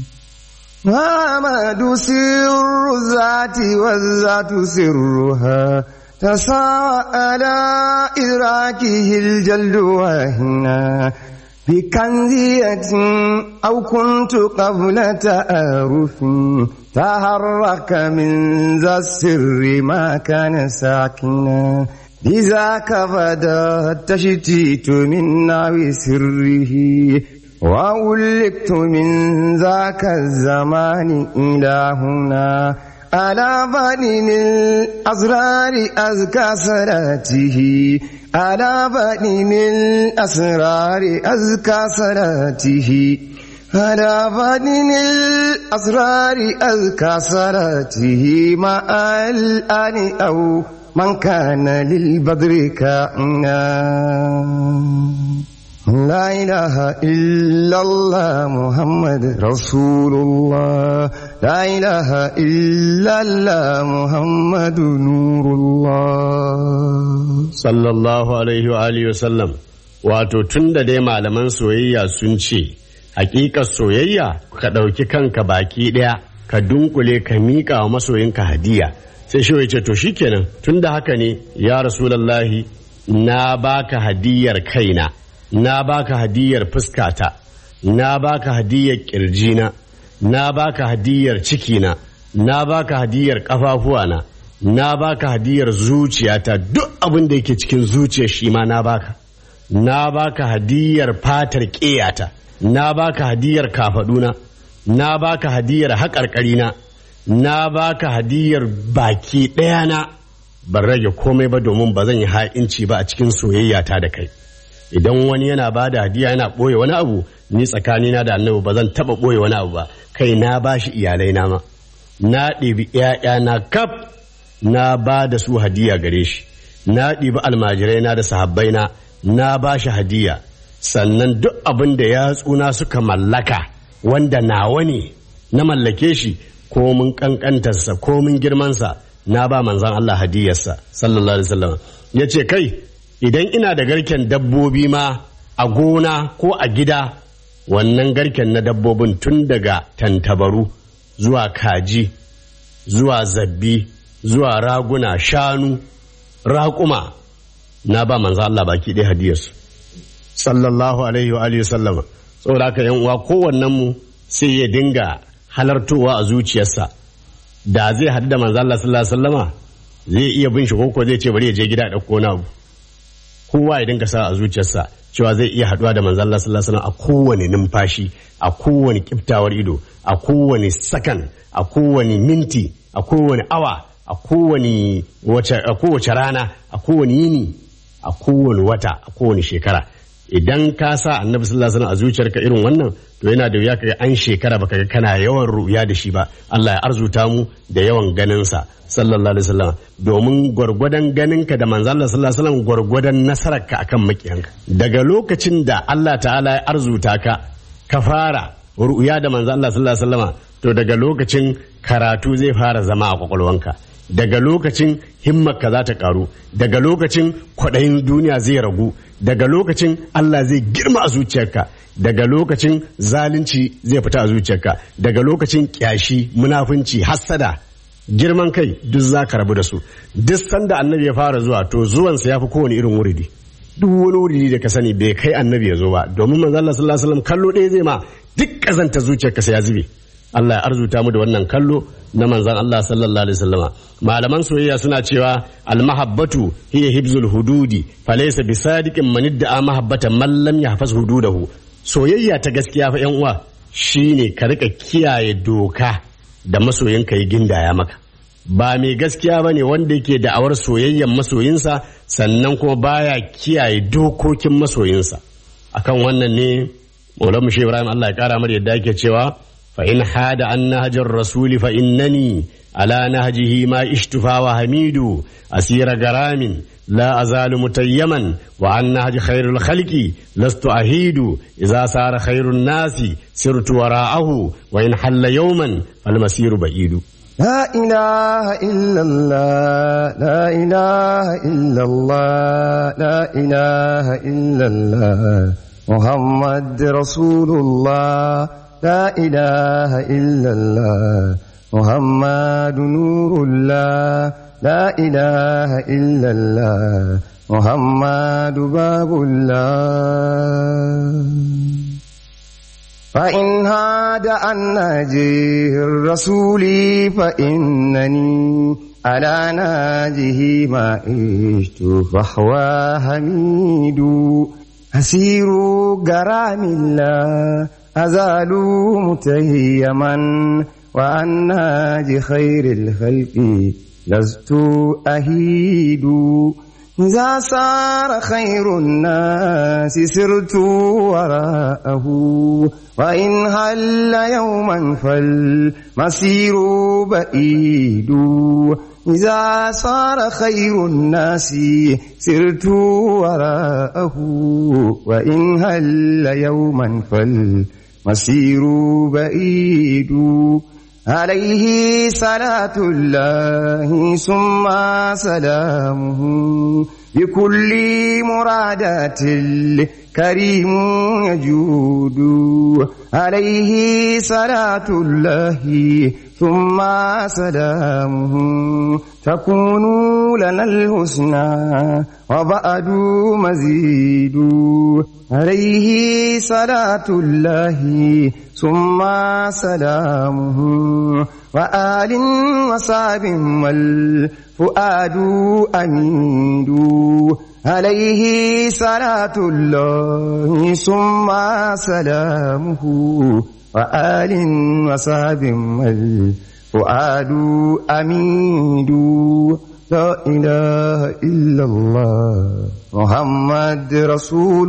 محمد سر الذات والذات سرها تساوى على إدراكه الجلد وهنا بكنزية أو كنت قبل تآرف تحرك من ذا السر ما كان ساكنا لذاك بدا التشتيت من ناوي سره وأولقت من ذاك الزمان إلى هنا على بدن الأسرار أزكى صلاته على بدن الأسرار أزكى صلاته على بدن الأسرار أزكى صلاته مع الآن أو من كان للبدر كائنا لا إله إلا الله محمد رسول الله لا إله إلا الله محمد نور الله sallallahu alaihi wa alihi wa sallam wato tun da dai malaman soyayya sun ce hakikar soyayya ka ɗauki kanka baki ɗaya ka dunkule ka miƙa wa masoyinka hadiya sai shi ya ce to shikenan tun da haka ne ya rasulallahi na baka hadiyar kaina na baka hadiyar fuskata na baka hadiyar kirjina na baka hadiyar cikina na baka hadiyar kafafuwana na baka hadiyar zuciyata duk abin da yake cikin zuciyar shi ma na baka na baka hadiyar fatar ƙeyata na baka hadiyar kafaduna na baka hadiyar haƙarƙarina na baka hadiyar baki ɗaya na ban rage komai ba domin ba zan yi ha'inci ba a cikin soyayyata da kai idan wani yana ba da hadiya yana ɓoye wani abu ni tsakanina da annabi ba zan taɓa ɓoye wani abu ba kai na ba shi iyalai na ma na ɗibi ‘ya'yana kaf na ba da su hadiya gare shi na ɗibi almajirai na da sahabbai na na ba shi hadiya sannan duk abin da yatsuna suka mallaka wanda nawa ne na mallake shi ko mun kankantarsa ko mun girmansa na ba manzan Allah hadiyarsa sallallahu alaihi wasallam ya ce kai idan ina da garken dabbobi ma a gona ko a gida wannan garken na dabbobin tun daga tantabaru zuwa kaji zuwa zabbi zuwa raguna shanu raƙuma na ba manzo Allah baki ɗaya hadiyarsu sallallahu alaihi wa alihi sallama saboda haka yan uwa kowannen mu sai ya dinga halartowa a zuciyarsa da zai haɗu da manzo Allah sallallahu alaihi wasallama zai iya bin shi ko zai ce bari ya je gida ɗauko na abu kowa ya dinga sa a zuciyarsa cewa zai iya haɗuwa da manzo Allah sallallahu alaihi wasallam a kowane numfashi a kowane kiftawar ido a kowane sakan a kowane minti a kowane awa a kowane wace a kowace rana a kowane yini a kowane wata a kowane shekara idan ka sa annabi sallallahu alaihi wasallam a zuciyarka irin wannan to yana da wuya kaga an shekara baka ga kana yawan ruya da shi ba Allah ya arzuta mu da yawan ganin sa sallallahu alaihi wasallam domin gwargwadon ganinka da manzo Allah sallallahu alaihi wasallam gwargwadon nasararka akan makiyanka daga lokacin da Allah ta'ala ya arzuta ka ka fara ruya da manzo Allah sallallahu alaihi wasallam to daga lokacin karatu zai fara zama a kwakwalwanka daga lokacin himmarka za ta karu daga lokacin kwaɗayin duniya zai ragu daga lokacin Allah zai girma a zuciyarka daga lokacin zalunci zai fita a zuciyarka daga lokacin kyashi munafunci hassada girman kai duk za ka rabu da su duk sanda annabi ya fara zuwa to zuwansa ya fi kowane irin wuridi duk wani wuridi da ka sani bai kai annabi ya zo ba domin manzo Allah sallallahu alaihi wasallam kallo ɗaya zai ma duk kazanta zuciyarka sai ya zube Allah ya arzuta mu da wannan kallo na manzan Allah sallallahu alaihi wasallama malaman soyayya suna cewa almahabbatu hiya hibzul hududi falaysa bisadiqin man idda'a mahabbatan man lam yahfaz hududahu soyayya ta gaskiya fa yan uwa shine ka rika kiyaye doka da masoyinka ya gindaya maka ba mai gaskiya bane wanda yake da'awar soyayyan masoyinsa sannan kuma baya kiyaye dokokin masoyinsa akan wannan ne Maulana Shehu Ibrahim Allah ya kara mar yadda yake cewa فإن حاد عن نهج الرسول فإنني على نهجه ما اشتفى وحميد أسير غرام لا أزال متيما وعن نهج خير الخلق لست أهيد إذا صار خير الناس سرت وراءه وإن حل يوما فالمسير بعيد لا إله إلا الله لا إله إلا الله لا إله إلا الله محمد رسول الله لا إله إلا الله محمد نور الله لا إله إلا الله محمد باب الله فإن هاد أن ناجيه الرسول فإنني على ناجه ما عشت فهو حميد أسير غرام الله أزال متيما وعن ناج خير الخلق لست أهيد إذا صار خير الناس سرت وراءه وإن هل يوما فالمسير بعيد إذا صار خير الناس سرت وراءه وإن هل يوما فالمسير بعيد عليه صلاة الله ثم سلامه بكل مرادات الكريم يجود عليه صلاة الله ثم سلامه تكون لنا الحسنى وبعد مزيد عليه صلاة الله ثم سلامه وآل وصاب والفؤاد أميد عليه صلاة الله ثم سلامه وآل وصاب والفؤاد أميد لا إله إلا الله محمد رسول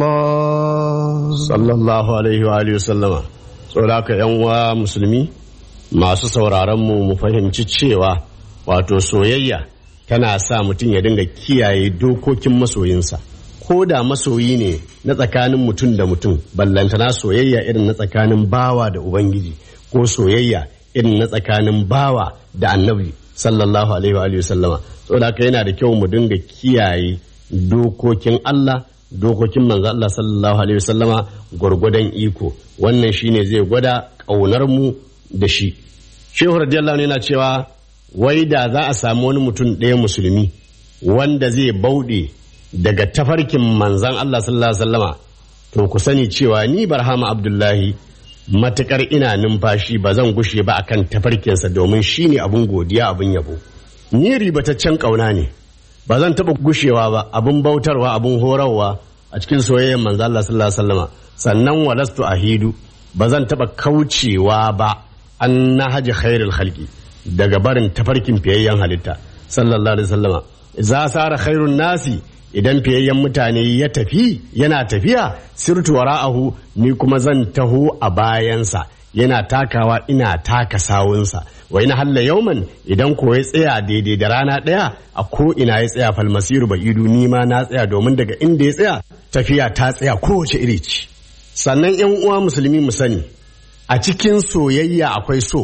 الله sallallahu alaihi wa alihi sallama ka yan uwa musulmi masu sauraron mu mu fahimci cewa wato soyayya tana sa mutum ya dinga kiyaye dokokin masoyinsa ko da masoyi ne na tsakanin mutum da mutum ballantana soyayya irin na tsakanin bawa da ubangiji ko soyayya irin na tsakanin bawa da annabi sallallahu alaihi wa alihi sallama saboda haka yana da kyau mu dinga kiyaye dokokin Allah dokokin manzo Allah sallallahu alaihi wasallama gwargwadon iko wannan shine zai gwada ƙaunar mu da shi shehu radiyallahu yana cewa wai da za a samu wani mutum ɗaya musulmi wanda zai bauɗe daga tafarkin manzan Allah sallallahu alaihi wasallama to ku sani cewa ni barhama abdullahi matukar ina numfashi ba zan gushe ba akan tafarkinsa domin shine abun godiya abun yabo ni ribataccen ƙauna ne ba zan taɓa gushewa ba abin bautarwa abin horarwa a cikin soyayyar manzo Allah sallallahu alaihi wasallama sannan walastu ahidu ba zan taɓa kaucewa ba an nahaji khairul khalqi daga barin tafarkin fiyayyen halitta sallallahu alaihi wasallama za sara khairun nasi idan fiyayyen mutane ya tafi yana tafiya sirtu wara'ahu ni kuma zan taho a bayansa yana takawa ina taka sawunsa wa ina halla yauman idan ko ya tsaya daidai da rana ɗaya a ko ina ya tsaya falmasiru ba idu ni ma na tsaya domin daga inda ya tsaya tafiya ta tsaya kowace iri ce sannan yan uwa musulmi mu sani a cikin soyayya akwai so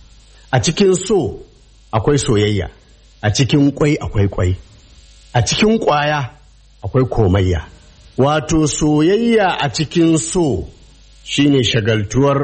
a cikin so akwai soyayya a cikin kwai akwai kwai a cikin kwaya akwai komayya wato soyayya a cikin so shine shagaltuwar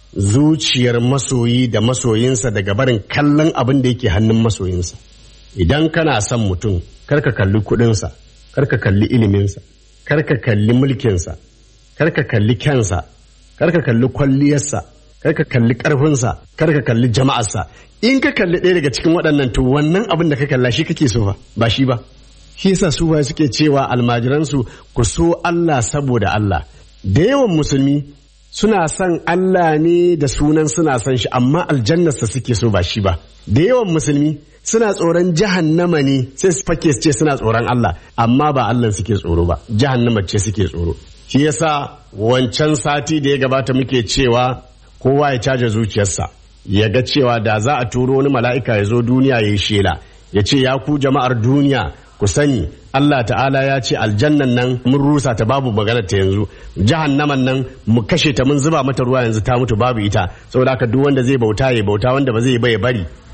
zuciyar masoyi da masoyinsa daga barin kallon abin da yake hannun masoyinsa idan kana son mutum karka kalli kudinsa karka kalli iliminsa karka kalli mulkinsa karka kalli kyansa karka kalli kwalliyarsa karka kalli karfinsa karka kalli jama'arsa in ka kalli ɗaya daga cikin waɗannan to wannan abin da ka kalla shi kake so fa ba shi ba shi yasa su ba suke cewa almajiransu ku so Allah saboda Allah da yawan musulmi suna son Allah ne da sunan suna son shi amma aljannarsa suke so ba shi ba da yawan musulmi suna tsoron jahannama ne sai su fake su ce suna tsoron Allah amma ba Allah suke tsoro ba jahannama ce suke tsoro shi yasa wancan sati da ya gabata muke cewa kowa ya caja zuciyarsa ya ga cewa da za a turo wani mala'ika ya zo duniya ya yi shela ya ce ya ku jama'ar duniya ku sani Allah ta'ala ya ce aljannan nan mun rusa ta babu magana ta yanzu jahannaman nan mu kashe ta mun zuba mata ruwa yanzu ta mutu babu ita saboda haka duk wanda zai bauta ya bauta wanda ba zai ba ya bari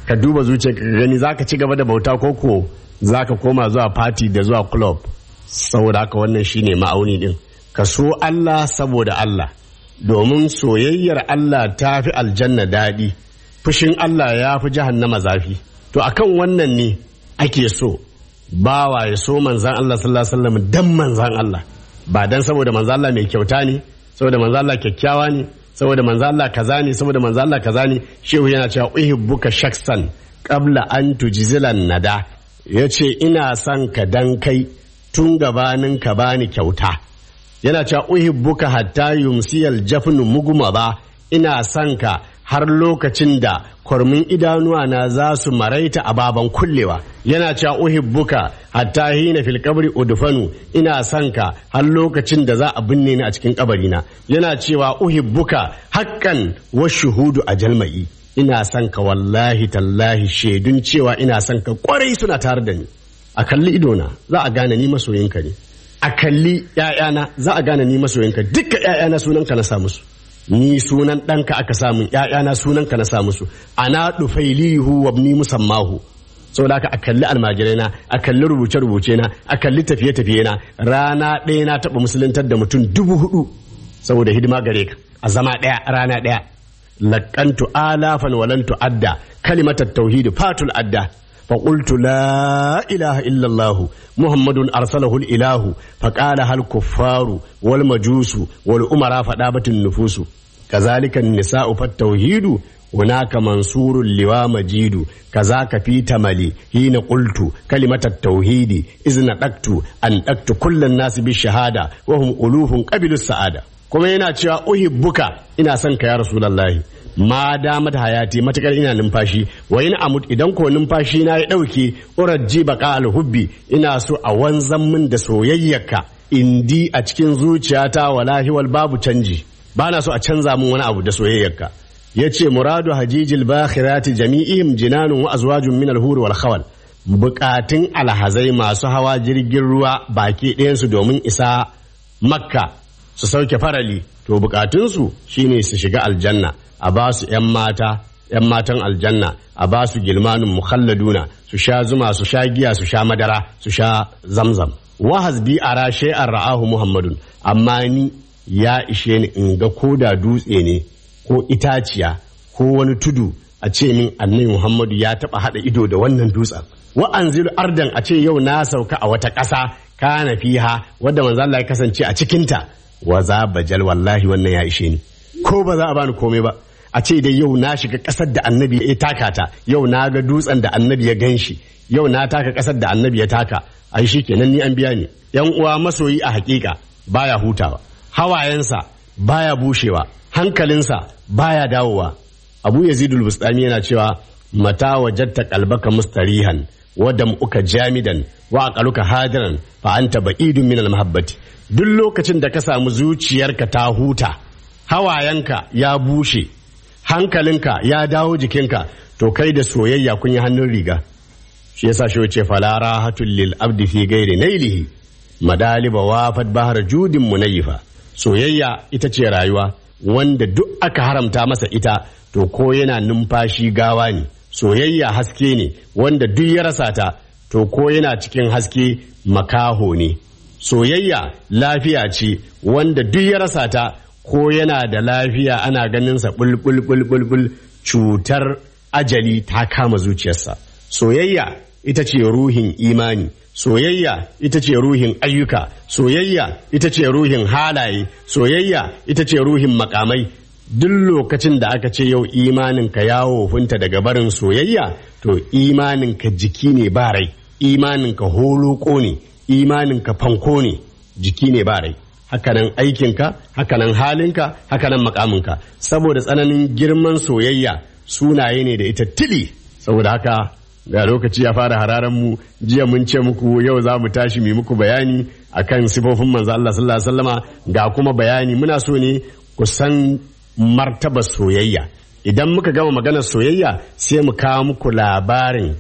ka duba zuciya ka gani zaka ci gaba da bauta ko ko zaka koma zuwa party da zuwa club saboda haka wannan shine ma'auni din ka so Allah saboda Allah domin soyayyar Allah ta fi aljanna daɗi fushin Allah ya fi jahannama zafi to akan wannan ne ake so bawa ya so manzan Allah sallallahu alaihi wasallam dan manzan Allah ba dan saboda manzan Allah mai kyauta ne saboda manzan Allah kyakkyawa ne saboda manzan Allah kaza ne saboda manzan Allah kaza ne shehu yana cewa uhibbuka shaksan qabla an tujzilan nada yace ina son ka dan kai tun gabanin ka bani kyauta yana cewa uhibbuka hatta yumsiyal jafnu muguma ba ina son ka har lokacin da kwarmin idanuwa na za su maraita a baban kullewa yana cewa uhibbuka hatta hina fil qabri udfanu ina son ka har lokacin da za a binne ni a cikin kabarina yana cewa uhibbuka haqqan wa shuhudu ajalmai ina son ka wallahi tallahi shaidun cewa ina son ka kwarai suna tare da ni a kalli idona za a gane ni masoyinka ne a kalli ‘ya'yana za a gane ni masoyinka dukkan ‘ya'yana sunanka na sa musu ni sunan ɗanka aka samun ‘ya'yana sunanka na sa musu ana ɗufailihu wa ni musammahu saboda haka a kalli almajirai na a kalli rubuce rubuce na a kalli tafiye tafiye na rana ɗaya na taɓa musuluntar da mutum dubu hudu saboda hidima gare ka a zama ɗaya rana ɗaya laƙantu alafan walan tu'adda kalimatat tauhidi fatul adda فقلت لا إله إلا الله محمد أرسله الإله فقالها الكفار والمجوس والأمراء فدابت النفوس كذلك النساء فالتوحيد هناك منصور لوا مجيد كذاك في تملي حين قلت كلمة التوحيد إذ نطقت أن أكت كل الناس بالشهادة وهم ألوف قبل السعادة kuma yana cewa uhibbuka ina son ka ya rasulullahi ma damat hayati matakar ina numfashi wa in amut idan ko numfashi na ya dauke urajji baqa alhubbi ina so a wanzan min da soyayyarka indi a cikin zuciyata wallahi wal babu canji bana so a canza min wani abu da soyayyarka yace muradu hajijil bakhirati jami'ihim jinanun wa azwajun min alhur wal khawal bukatun alhazai masu hawa jirgin ruwa baki ɗayansu domin isa makka su sauke farali to bukatunsu shine su shiga aljanna a ba su 'yan mata 'yan matan aljanna a ba su gilmanin mukhalladuna su sha zuma su sha giya su sha madara su sha zamzam wahaz bi ara shay'an ra'ahu muhammadun amma ni ya ishe ni in ga ko da dutse ne ko itaciya ko wani tudu a ce min annabi muhammadu ya taba hada ido da wannan dutsen wa anzilu ardan a ce yau na sauka a wata ƙasa kana fiha wadda manzo Allah ya kasance a cikinta wa za bajal wallahi wannan ya ishe ni ko ba za a bani komai ba a ce dai yau na shiga ƙasar da annabi ya taka ta yau na ga dutsen da annabi ya gan shi yau na taka ƙasar da annabi ya taka ai shi kenan ni an biya ni yan uwa masoyi a hakika baya hutawa hawayensa baya bushewa hankalinsa baya dawowa abu yazidul bustami yana cewa mata wajatta qalbaka mustarihan wa dam'uka jamidan wa aqaluka hadiran fa anta ba'idun min al-mahabbati duk lokacin da ka samu zuciyarka ta huta hawayenka ya bushe hankalinka ya dawo jikinka to kai da soyayya kun yi hannun riga shi yasa shi ce fala rahatul lil abdi fi ghairi nailihi madaliba wafat bahar judin munayifa soyayya ita ce rayuwa wanda duk aka haramta masa ita to ko yana numfashi gawa ne soyayya haske ne wanda duk ya rasa ta to ko yana cikin haske makaho ne soyayya lafiya ce wanda duk ya rasa ta ko yana da lafiya ana ganinsa bulbul cutar ajali ta kama zuciyarsa soyayya ita ce ruhin imani soyayya ita ce ruhin ayyuka soyayya ita ce ruhin halaye soyayya ita ce ruhin makamai duk lokacin da aka ce yau imaninka ya wofinta daga barin soyayya to imaninka jiki ne ba rai imaninka holoko ne imaninka fanko ne jiki ne ba rai hakanan aikinka hakanan halinka hakanan makaminka saboda tsananin girman soyayya sunaye ne da ita tili saboda haka da lokaci ya fara hararen mu jiya mun ce muku yau za mu tashi mu muku bayani akan sifofin manzo Allah sallallahu alaihi wasallama ga kuma bayani muna so ne ku san martaba soyayya idan muka gama maganar soyayya sai mu kawo muku labarin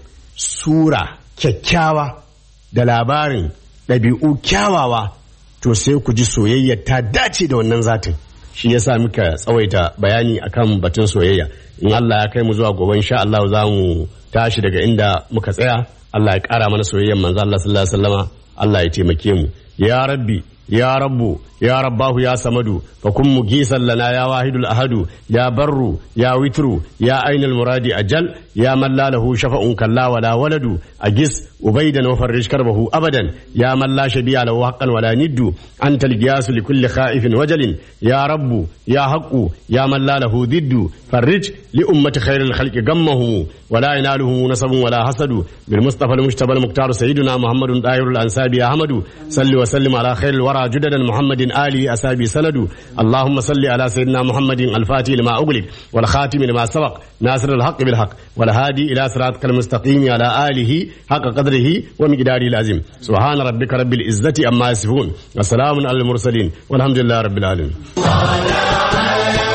sura kyakkyawa da labarin ɗabi'u kyawawa to sai ku ji soyayya ta dace da wannan zatin shi yasa muka tsawaita bayani akan batun soyayya in Allah ya kai mu zuwa gobe insha Allah za mu tashi daga inda muka tsaya Allah ya ƙara mana soyayyan manzo Allah sallallahu alaihi wasallama Allah ya taimake mu ya rabbi ya rabbu ya rabbahu ya samadu fa kun mugisan lana ya wahidul ahadu ya barru ya witru ya ainul muradi ajal ya man la lahu shafa'un kalla wala waladu agis ubaidan wa farrish karbahu abadan ya man la shabiya lahu haqqan wala niddu anta al-giyas li kulli khaifin wajalin ya rabbu ya haqqu ya man la lahu diddu farrij li ummati khairil khalqi gammahu wala yanaluhu nasabun wala hasadu bil mustafa al-mujtaba al-muqtar sayyidina muhammadun dahirul ansabi ahmadu salli wa sallim ala khairil wara judadan muhammadin ali asabi sanadu اللهم صل على سيدنا محمد الفاتح لما أغلق والخاتم لما سبق ناصر الحق بالحق والهادي إلى صراطك المستقيم على آله حق قدره ومقداره العظيم سبحان ربك رب العزة أما يصفون وسلام على المرسلين والحمد لله رب العالمين